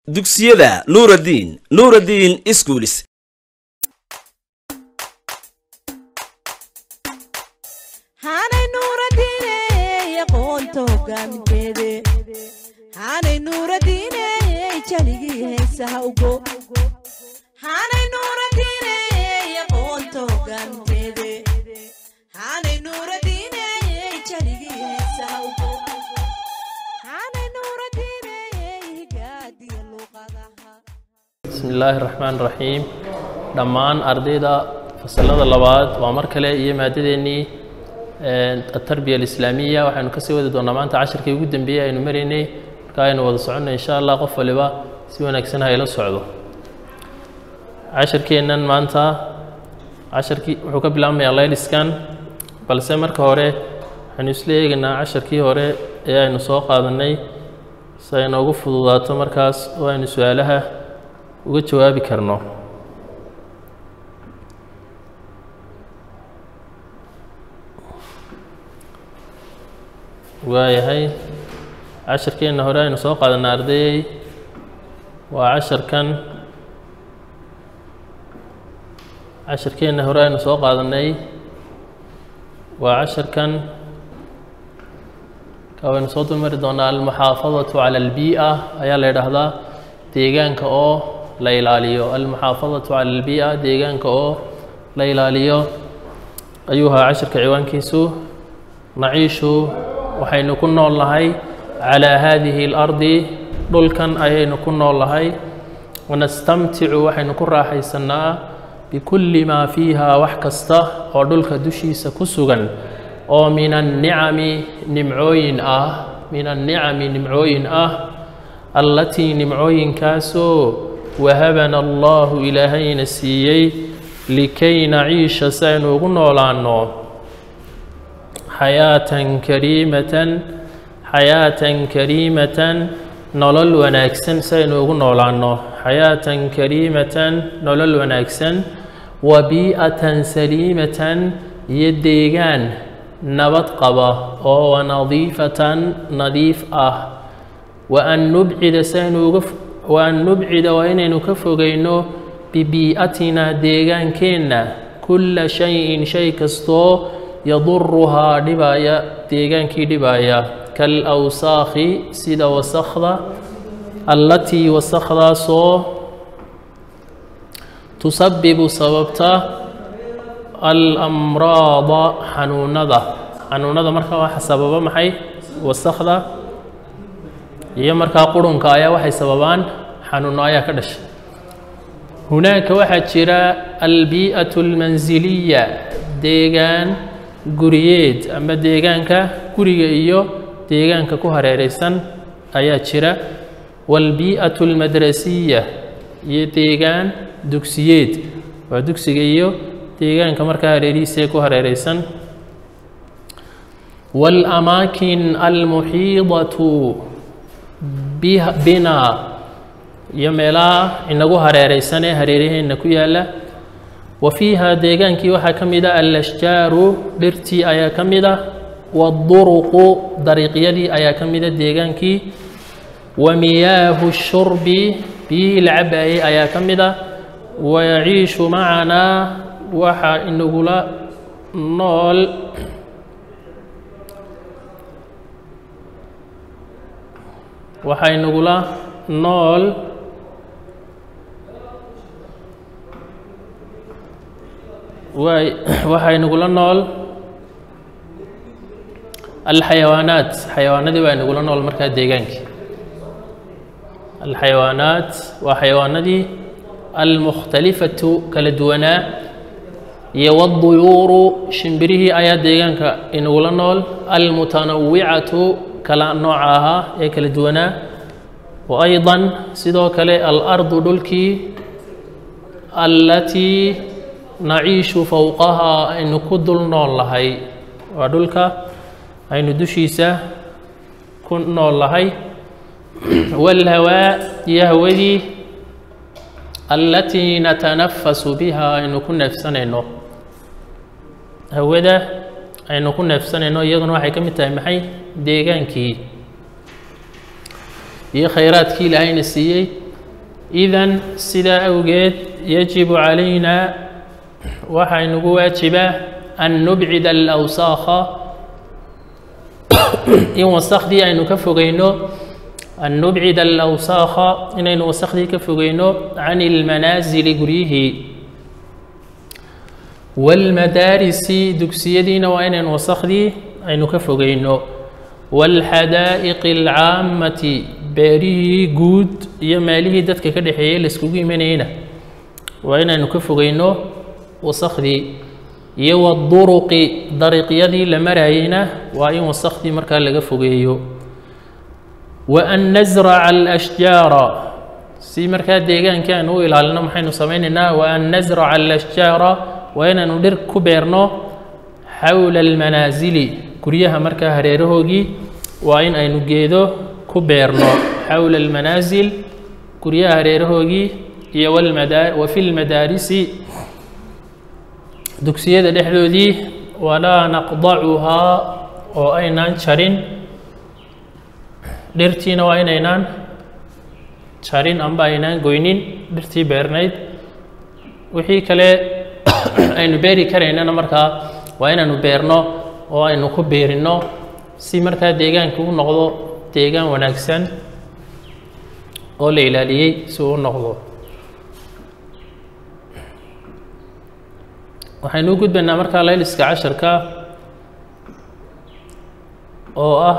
dugsiyada nuuraddiin nuuraddiin iskuulis haanay nuuradiine aqoonta hogaaminteede haanay nuuradiine jaligii heesaha ugo haanay nuuradiine aqoonta hogaaminteede haanay nuuradiine jaligii heesaha ugo haanay nuuradiine higaadiya luuqadaha bismi illaahi raxmaan raxiim dhammaan ardayda fasalada labaad waa mar kale iyo maadadeennii atarbiya alislaamiya waxaynu kasii wadi doonaa maanta cashirkii ugu dambeeyey aynu maraynay marka aynu wada soconnay insha allah qof waliba si wanaagsan hayla socdo cashirkeennan maanta cashirkii wuxuu ka bilaabmayaa layliskan balse marka hore waxaynu isla eegaynaa cashirkii hore ee aynu soo qaadanay si ay noogu fududaato markaas oo aynu su-aalaha uga jawaabi karno waayahay cashirkeenna hore aynu soo qaadanay ardayey waa casharkan cashirkeenna hore aynu soo qaadanay waa casharkan ka waynu soo dulmari doonaa almuxaafadatu cala albii'a ayaa la yidhaahdaa deegaanka oo la ilaaliyo almuxaafadatu cala albii'a deegaanka oo la ilaaliyo ayuu ahaa cashirka ciwaankiisu naciishu waxaynu ku nool nahay calaa haadihi اlardi dhulkan ayaynu ku nool nahay wanastamticu waxaynu ku raaxaysannaa bikulli maa fiiha wax kasta oo dhulka dushiisa ku sugan oo min annicami nimcooyin ah min annicami nimcooyin ah allatii nimcooyinkaasoo wahabana allahu ilaahayna siiyey likay naciisha si aynu ugu noolaanno xayaatan kariimatan xayaatan kariimatan nolol wanaagsan si aynu ugu noolaanno xayaatan kariimatan nolol wanaagsan wa bii'atan saliimatan iyo deegaan nabad qaba oo wanadiifatan nadiif ah wa an nubcida si aynu uga wa an nubcida waa inaynu ka fogeyno bibii'atina deegaankeenna kulla shayin shay kastoo yaduruhaa dhibaaya deegaankii dhibaaya kal awsaakhi sida wasakhda allatii wasakhdaasoo tusabibu sababta alamraada xanuunada xanuunada markaa waxa sababa maxay wasakhda iyo markaa qurunka ayaa waxay sababaan xanuuno ayaa ka dhashay hunaaka waxaa jira albii'atu almansiliya deegaan guriyeed ama deegaanka guriga iyo deegaanka ku hareeraysan ayaa jira waalbii'atu almadrasiya iyo deegaan dugsiyeed waa dugsiga iyo deegaanka markaa hareerihiisaee ku hareeraysan waalamaakin almuxiidatu bina iyo meelaha inagu hareeraysan ee hareeraheenna ku yaalla wa fiiha deegaankii waxaa ka mid a alashjaaru dhirtii ayaa ka mid ah waaduruqu dariiqyadii ayaa ka mida deegaankii wa miyaahu shurbi biyihii la cabaayey ayaa ka mid ah wayaciishu macanaa waxaa inagula nool waxaa inagula nool waay waxaa inagula nool alxayawaanaat xayawaanadii baa inagula nool markaa deegaankii alxayawaanaat waa xayawaanadii almukhtalifatu kala duwanaa iyo wadduyuuru shimbirihii ayaa deegaanka inagula nool almutanawicatu kala nooca ahaa ee kala duwanaa wa aydan sidoo kale alardu dhulkii allatii naciishu fowqahaa aynu ku dul nool lahay waa dhulka aynu dushiisa ku nool lahay waalhawaa iyo hawadii allatii natanafasu biha aynu ku neefsanayno hawada aynu ku neefsanayno iyaduna waxay ka mid tahay maxay deegaankii iyo khayraadkii ilaahayna siiyey idan sidaa awgeed yajibu calayna waxaa inagu waajibaa an nubcida alawsaakha in wasakhdii aynu ka fogeyno an nubcida alawsaakha inaynu wasakhdii ka fogeyno can ilmanaasili guryihii waalmadaarisi dugsiyadiina waa inaynu wasakhdii aynu ka fogeyno waalxadaa'iqi alcaammati beerihii guud iyo meelihii dadka ka dhexeeyey laiskugu imanayeyna waa inaynu ka fogeyno wasakhdii iyo waduruqi dariiqyadii la marayeyna waa in wasakhdii markaa laga fogeeyo wa an nasraca alashjaara si markaa deegaankii aynu u ilaalino maxaynu samaynaynaa wa an nasraca alashjaara waa inaynu dhir ku beerno xawla almanaasili guryaha markaa hareerahoogii waa in aynu geedo ku beerno xawla almanaasil guryaha hareerahoogii iyo walmada wa fi lmadaarisi dugsiyada dhexdoodii walaa naqdacuhaa oo aynaan jarin dhirtiina waa inaynaan jarin amba aynaan goynin dhirtii beernayd wixii kale aynu beeri karaynana markaa waa inaynu beerno oo aynu ku beerinno si markaa deegaanka u noqdo deegaan wanaagsan oo la ilaaliyey si uu u noqdo waxaynu u gudbaynaa markaa layliska casharka oo ah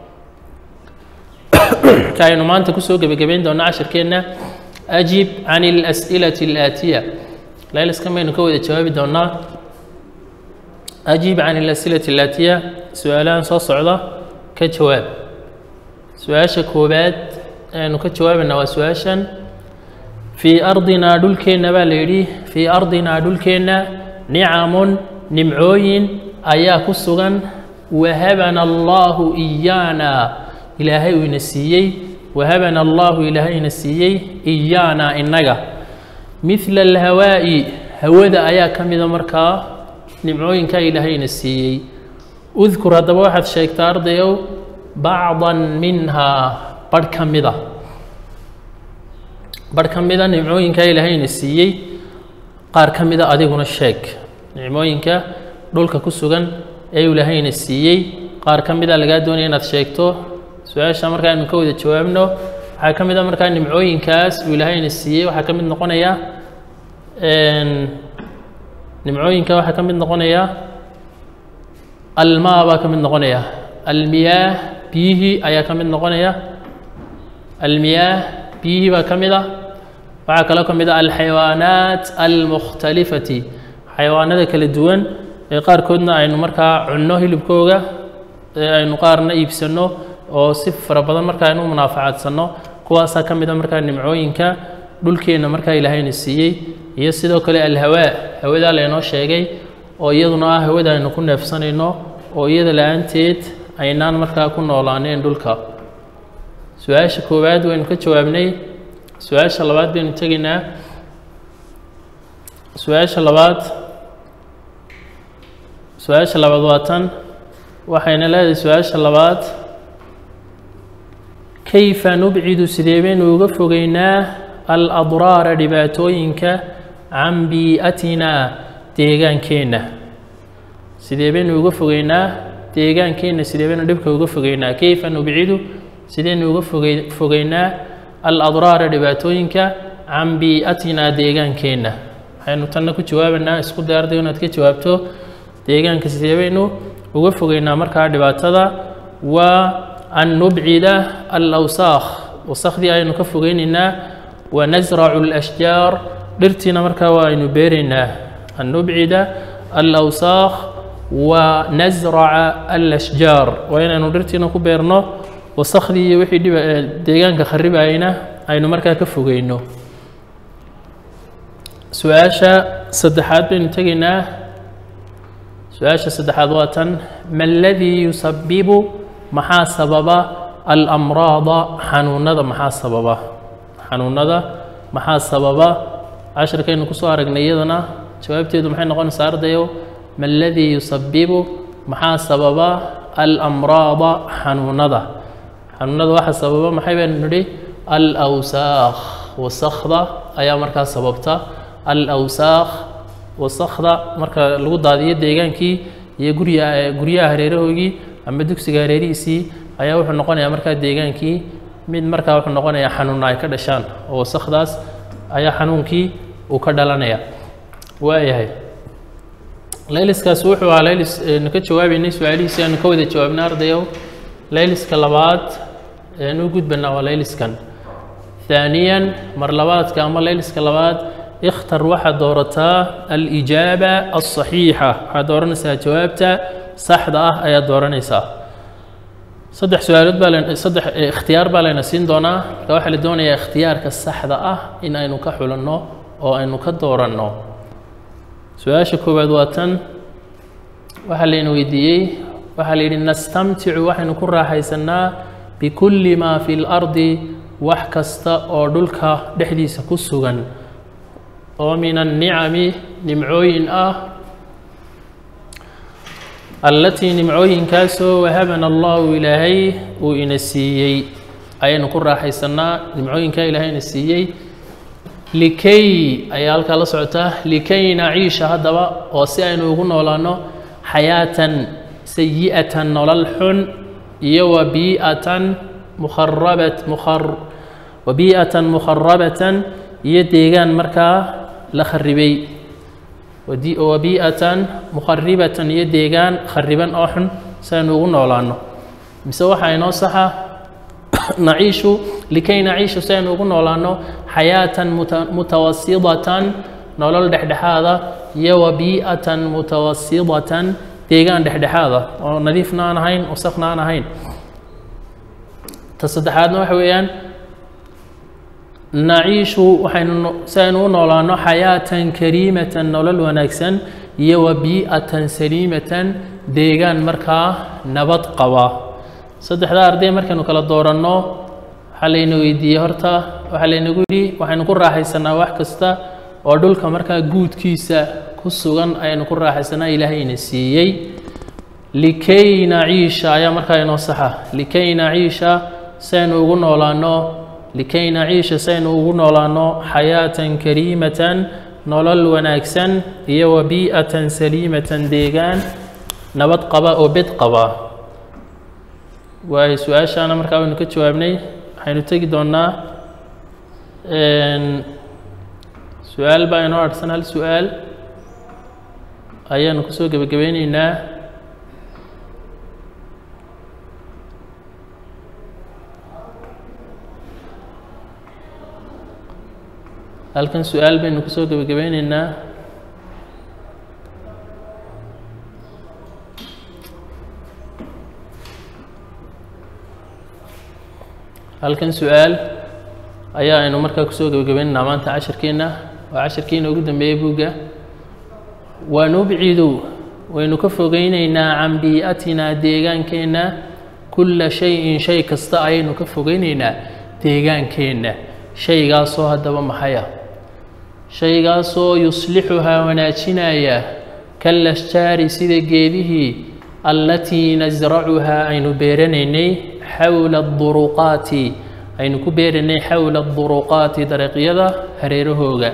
ka aynu maanta kusoo gebagabayn doono casharkeenna ajib can اlas'ilati اlaatiya layliskan baynu ka wada jawaabi doonaa ajib can اlas'ilati اlaatiya su-aalahan soo socda ka jawaab su-aasha koowaad aynu ka jawaabaynaa waa su-aashan fii ardinaa dhulkeenna baa la yidhi fii ardinaa dhulkeenna nicamun nimcooyin ayaa ku sugan wahabana allahu iyaana ilaahay uu ina siiyey wahabana allahu ilaahay ina siiyey iyaana innaga midla alhawaa'i hawada ayaa ka mida markaa nimcooyinkaa ilaahay ina siiyey udkur haddaba waxaad sheegtaa ardayow bacdan minhaa barh ka mida barh ka mida nimcooyinkaa ilaahay ina siiyey qaar ka mida adiguna sheeg nicmooyinka dhulka ku sugan ee ilaahayna siiyey qaar ka mida lagaa doonaya inaad sheegto su-aasha markaa aynu ka wada jawaabno waxaa ka mid a markaa nimcooyinkaas uu ilaahayna siiyey waxaa ka mid noqonaya nimcooyinka waxaa ka mid noqonaya almaa baa ka mid noqonaya almiyaah biyihii ayaa ka mid noqonaya almiyaah biyihii baa ka mid a waxaa kaloo ka mid a alxayawaanaat almukhtalifati xayawaanada kala duwan ee qaarkoodna aynu markaa cunno hilibkooga ee aynu qaarna iibsanno oo si fara badan markaa aynu u munaafacaadsanno kuwaasaa ka mid a markaa nimcooyinka dhulkeenna markaa ilaahayna siiyey iyo sidoo kale alhawaa hawadaa laynoo sheegay oo iyaduna ah hawada aynu ku neefsanayno oo iyada la-aanteed aynaan markaa ku noolaaneen dhulka su-aasha koowaad waynu ka jawaabnay su-aasha labaad baynu tegaynaa su-aasha labaad su-aasha labaad waa tan waxayna leedahay su-aasha labaad kayfa nubcidu sidee baynu uga fogeynaa aladraara dhibaatooyinka can bii'atinaa deegaankeenna sidee baynu uga fogeynaa deegaankeenna sidee baynu dhibka uga fogeynaa kayfa nubcidu sideynu uga foge fogeynaa aladraara dhibaatooyinka can bii'atinaa deegaankeenna waxaynu tanna ku jawaabanaa isku day arday inaad ka jawaabto deegaanka sidee baynu uga fogeynaa markaa dhibaatada waa an nubcida alawsaakh wasakhdii aynu ka fogeynaynaa wa nasracu alashjaar dhirtiina markaa waa aynu beeraynaa an nubcida alawsaakh wa nasraca alashjaar waa inaynu dhirtiina ku beerno wasakhdii iyo wixii dhiba deegaanka kharibayna aynu markaa ka fogeyno su-aasha saddexaad baynu tegaynaa su-aasha saddexaad waa tan ma aladii yusabibu maxaa sababa alamraada xanuunada maxaa sababa xanuunada maxaa sababa cashirkaynu kusoo aragnay iyadana jawaabteedu maxay noqonaysaa ardayow ma aladii yusabibu maxaa sababa alamraada xanuunada xanuunada waxaa sababa maxay baynu nidhi alawsaakh wasakda ayaa markaa sababta alawsaakh wasakda marka lagu daadiyo deegaankii iyo gurya guryaha hareerahoogii ama dugsiga hareerihiisii ayaa wuxuu noqonayaa markaa deegaankii mid markaa wuxuu noqonayaa xanuuna ay ka dhashaan oo wasakdaas ayaa xanuunkii uu ka dhalanaya waayahay layliskaas wuxuu ahaa laylis aynu ka jawaabeynay su-aalihiisi aanu ka wada jawaabnay ardayow layliska labaad eanu gudbanaa waa layliskan ثaaniyan mar labaadka ama layliska labaad ikhtar waxaad doorataa alijaaba alصaxiixa waxaad dooranaysaa jawaabta saxda ah ayaad dooranaysaa saddex su-aalood baa len saddex ikhtiyaar baa layna siin doonaa marka waxaa la doonayaa ikhtiyaarka saxda ah in aynu ka xulanno oo aynu ka dooranno su-aasha koowaad waa tan waxaa layna weydiiyey waxaa la yidhi nastamticu waxaynu ku raaxaysanaa bikulli maa fi lardi wax kasta oo dhulka dhexdiisa ku sugan oo min annicami nimcooyin ah allatii nimcooyinkaasoo wahabana allahu ilaahay uu ina siiyey ayaynu ku raaxaysanaa nimcooyinkaa ilaahay ina siiyey likay ayaa halkaa la socotaa likay naciisha haddaba oo si aynu ugu noolaano xayaatan sayi'atan nolol xun iyo wa bii'atan mukharabat mukhar wa bii'atan mukharabatan iyo deegaan markaa la kharibay wa bii'atan mukharibatan iyo deegaan khariban oo xun si aynu ugu noolaano mise waxaa inoo saxa naciishu likay naciishu si aynu ugu noolaano xayaatan mutawasidatan nolol dhexdhexaada iyo wa bii'atan mutawasidatan deegaan dhexdhexaada oo nadiifna aan ahayn wasakna aan ahayn ta saddexaadna waxa weeyaan naciishu waxaynu si aynu u noolaano xayaatan kariimatan nolol wanaagsan iyo wa bii'atan saliimatan deegaan markaa nabad qaba saddexdaa arday markaynu kala dooranno waxaa layna weydiiyey horta waxaa laynagu yidhi waxaynu ku raaxaysanaa wax kasta oo dhulka markaa guudkiisa ku sugan ayaynu ku raaxaysanaa ilaahayna siiyey likay naciisha ayaa markaa inoo saxa likay naciisha si aynu ugu noolaano likay naciisha si aynu ugu noolaano xayaatan kariimatan nolol wanaagsan iyo wa bii'atan saliimatan deegaan nabad qaba oo bed qaba waayo su-aashaana markaa waynu ka jawaabnay waxaynu tegi doonnaa su-aal baa inoo adhsan hal su-aal ayaanu kusoo gebagabeyneynaa halkan su-aal baynu kusoo gebagabeyneynaa halkan su-aal ayaa aynu markaa kusoo gebagabaynaynaa maanta cashirkeenna waa cashirkiina ugu dambeeyey buugga wanubcidu waynu ka fogeyneynaa can bii'atinaa deegaankeenna kulla shay-in shay kasta ayaynu ka fogeyneynaa deegaankeenna shaygaasoo haddaba maxaya shaygaasoo yuslixuhaa wanaajinaya kalashjaari sida geedihii allatii nasracuhaa aynu beeranaynay xawla aduruqaati aynu ku beeranay xawla aduruqaati dariiqyada hareerahooga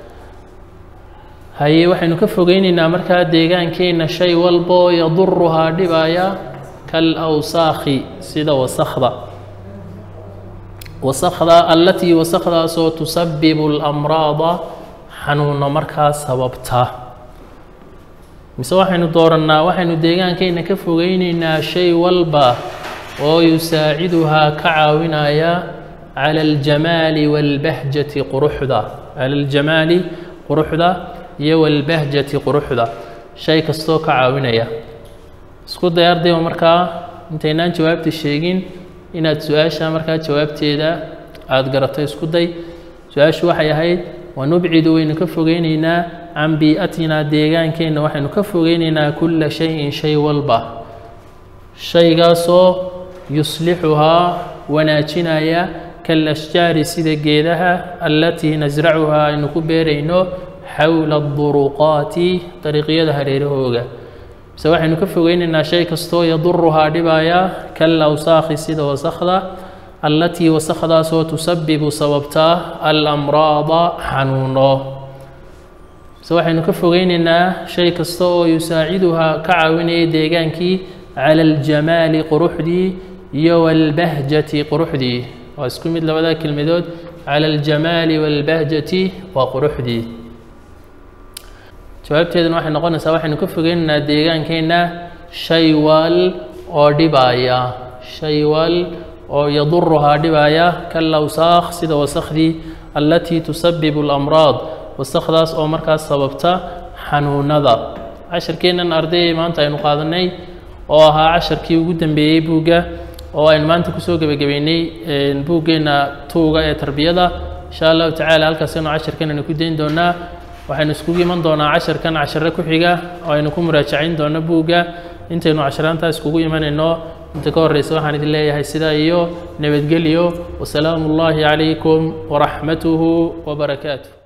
haye waxaynu ka fogeyneynaa markaa deegaankeenna shay walboo yaduruhaa dhibaya kal awsaakhi sida wasakda wasakda allatii wasakdaasoo tusabibu اlamraada xanuuno markaa sababta mise waxaynu doorannaa waxaynu deegaankeenna ka fogeyneynaa shay walba oo yusaaciduhaa ka caawinaya cala aljamaali wاlbahjati quruxda cala aljamaali quruxda iyo wاlbahjati quruxda shay kastoo ka caawinaya isku day ardayba markaa intaynaan jawaabta sheegin inaad su-aasha markaa jawaabteeda aada garato isku day su-aashu waxay ahayd wanubcidu waynu ka fogeyneynaa can bii'atinaa deegaankeenna waxaynu ka fogeyneynaa kulla shayin shay walba shaygaasoo yuslixuhaa wanaajinaya kalashjaari sida geedaha allatii nasracuhaa aynu ku beerayno xawla aduruqaati dariiqyada hareerahooga mise waxaynu ka fogeyneynaa shay kastoo yaduruhaa dhibaya kal awsaakhi sida wasakda allatii wasakhdaasoo tusabibu sababtaa alamraada xanuuno se waxaynu ka fogeyneynaa shay kasta oo yusaaciduhaa ka caawinaya deegaankii cala aljamaali quruxdii iyo walbahjati quruxdii waa isku mid labada kelmadood cala aljamaali walbahjati waa quruxdii jawaabteeduna waxay noqonaysaa waxaynu ka fogeynaynaa deegaankeenna shay wal oo dhibaaya shay wal oo yaduruhaa dhibaaya kalawsaakh sida wasakhdii allatii tusabibu alamraad wasakdaas oo markaas sababta xanuunada casharkeennan ardayay maanta aynu qaadanay oo ahaa casharkii ugu dambeeyey buugga oo aynu maanta kusoo gebagabeynay buuggeenna tuuga ee tarbiyada insha allahu tacaala halkaasaynu casharkan aynu ku dayn doonaa waxaynu iskugu iman doonaa casharkan cashare ku xiga oo aynu ku muraajacayn doono buugga intaynu casharaantaa iskugu imanayno inta ka horreysa waxaan idin leeyahay sidaa iyo nabadgelyo wasalaamu ullaahi calaykum waraxmatuhu wabarakaatuh